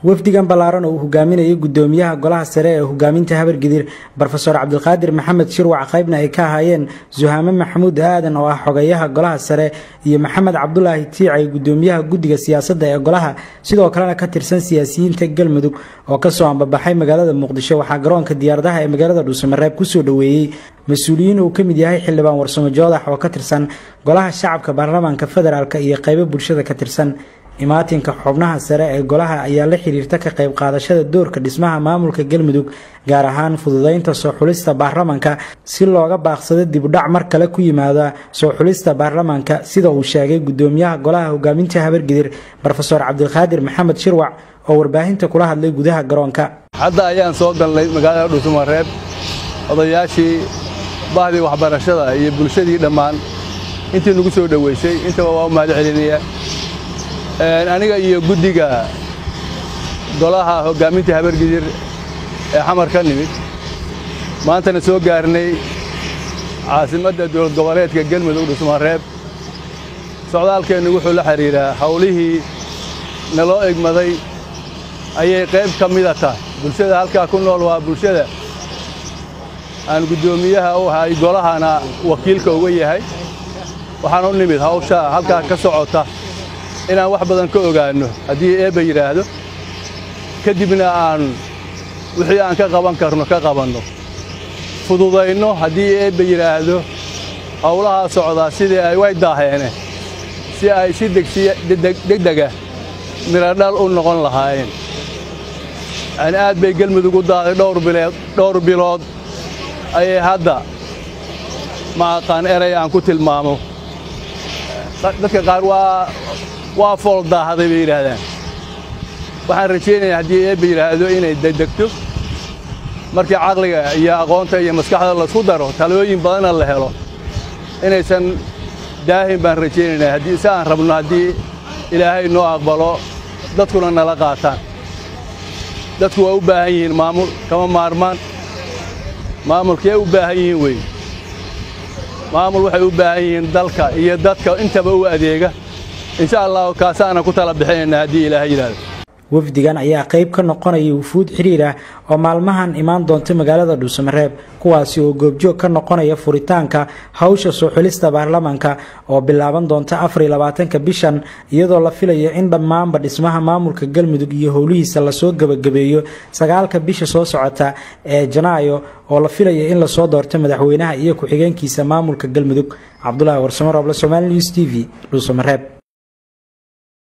wafdigan ballaaran oo uu hogaaminayay gudoomiyaha golaha sare ee hogaaminta habargidir rofeor cabdilqaadir maxamed shirwac qaybna ay ka ahaayeen suhaame maxamuud aadan oo ah xogeyaha golaha sare iyo maxamed cabdulaahi tiicay gudoomiyaha guddiga siyaasadda ee golaha sidoo kalena ka tirsan siyaasiyiinta galmudug oo kasoo ambabaxay magaalada muqdisho waxaa garoonka diyaaradaha ee magaalada dhuusamareeb kusoo dhoweeyey mas-uuliyiin uu ka mid yahay xildhibaan warsamo joodax oo ka tirsan golaha shacabka baarlamaanka federaalk iyo qaybo bulshada ka tirsan imaatinka xubnaha sare ee golaha ayaa la xiriirta ka qayb qaadashada doorka dhismaha maamulka galmudug gaar ahaan fududeynta soo xulista baarlamaanka si looga baaqsado dibudhac mar kale ku yimaada soo xulista baarlamaanka sida uu sheegay gudoomiyaha golaha hogaaminta habargidir rofeor cabdilqaadir maxamed shirwac oo warbaahinta kula hadlay gudaha garoonka hadda ayaan soo galnay magaalada dhuusamareeb odayaashii bahdii waxbarashada iyo bulshadii dhammaan intii nagu soo dhoweysay intaba waa u mahad celinaya aniga iyo guddiga golaha hoggaaminta habargidir ee xamar ka nimid maantana soo gaarnay caasimadda dowlad goboleedka galmudug dhuusamareeb socdaalkeennu wuxuu la xidhiiraa hawlihii naloo egmaday ayay qayb ka mida tahay bulshada halkaa ku nool waa bulshada aan guddoomiyaha u ahay golahana wakiilka uga yahay waxaan u nimid hawsha halkaa ka socota inaan wax badan ka ogaanno haddii eebba yidhaahdo ka dibna aan wixii aan ka qaban karno ka qabanno fududayno haddii eebba yidhaahdo howlahaa socdaa sidii ay way daaheene si ay si degdega miradhal u noqon lahaayeen yani aad bay gelmudug u daaday dhowr bilood ayay hadda ma aqaan eray aan ku tilmaamo dadka qaar waa waa fool daahday bay yidhaahdaan waxaan rajaynayaa haddii eebba yidhaahdo inay degdegto markii caqliga iyo aqoonta iyo maskaxda laysku daro talooyin badanna la helo inaysan daahin baan rajaynaynaa haddii si aan rabno haddii ilaahay noo aqbalo dadkuna nala qaataan dadku waa u baahan yihiin maamul kama maarmaan maamulkee u baahan yihiin wey maamul waxay u baahan yihiin dalka iyo dadka intaba u adeega insha allahu kaasaana ku tala bixinaynaa haddii ilaahay yidhahdo wafdigan ayaa qayb ka noqonaya wufuud xiriir ah oo maalmahan imaan doonta magaalada dhuusamareeb kuwaasi oo goobjoog ka noqonaya furitaanka hawsha soo xulista baarlamaanka oo bilaaban doonta afariy labaatanka bishan iyadoo la filayo in dhammaanba dhismaha maamulka galmudug iyo howlihiisa lasoo gebagabeeyo sagaalka bisha soo socota ee janaayo oo la filayo in lasoo doorto madaxweynaha iyo ku-xigeenkiisa maamulka galmudug cabdulaahi warsamo rooble somaali news t v dhuusamareeb